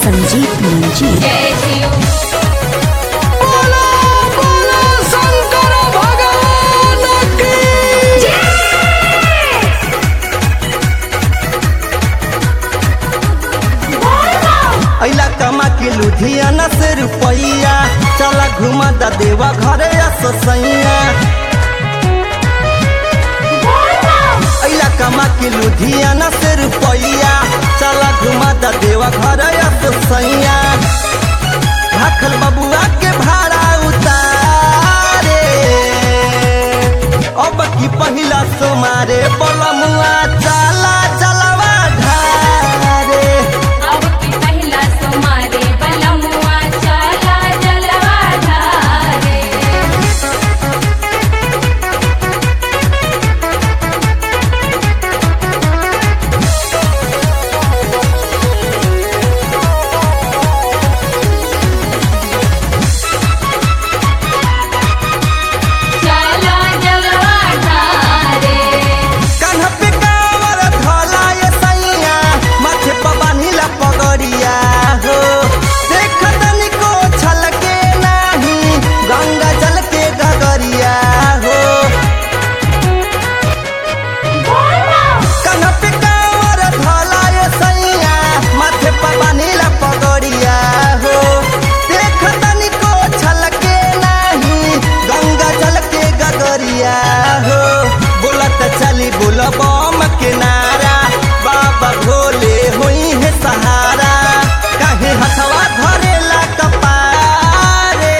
संजीत मुंजी जय शिव बोलो बोलो शंकर भगवान की अइला कमा के लुधियाना से रुपैया चला घुमा दा देवा घरे ससैया अइला कमा के लुधियाना से रुपैया चला घुमा दा देवा घरे ससैया भाखल बबुआ के भाड़ा उतारे अब की पहिला सोमारे बलमुआ चला चलवा ढारे अब की पहिला सुमारे बलमुआ चला जलवा धारे चला जलवा धारे कान्हा पे कांवर धला ये सैया माथे पर बान्हिला पगड़िया हो देख तनिको छलके नाही गंगा जल के गगरिया हो कान्हा पे कांवर धला ये सैया माथे पर बान्हिला पगड़िया हो देख तनिको छलके नाही गंगा जल के गगरिया हो बोलत चली बोल बम के नारा बाबा भोले होई है सहारा काहे हथवा धरेला कपारे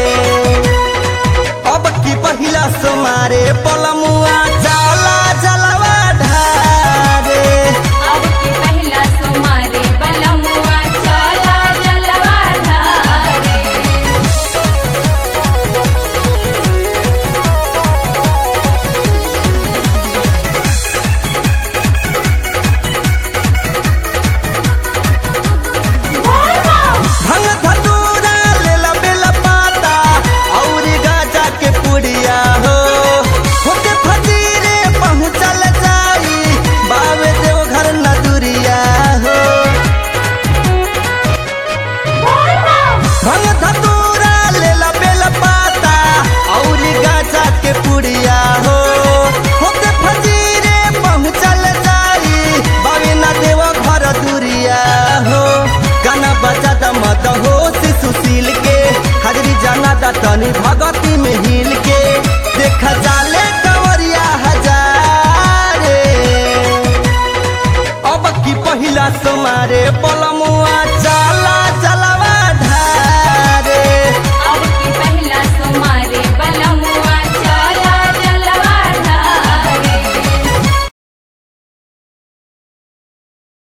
अब की पहिला सुमारे पलमुआ जाला जलवा ढारे अब की पहिला सुमारे बलमुआ चला जलवा धारे भंग धतूरा लेला बेला पाता औरी गाजा के पुड़िया हो होके फजीरे पहुँचल जाई बावे देव घर नदुरिया हो भंग धतूरा लेला बेला पाता औरी गाजा के पुड़िया हो होके फजीरे पहुँचल जाई बावे ना देव घर दुरिया हो गाना बजा दा मत हो सुशील के हाजरी जाना दा तनी भगती में हिल के देखा जाले कंवरिया हजारे अब की पहिला समारे पलम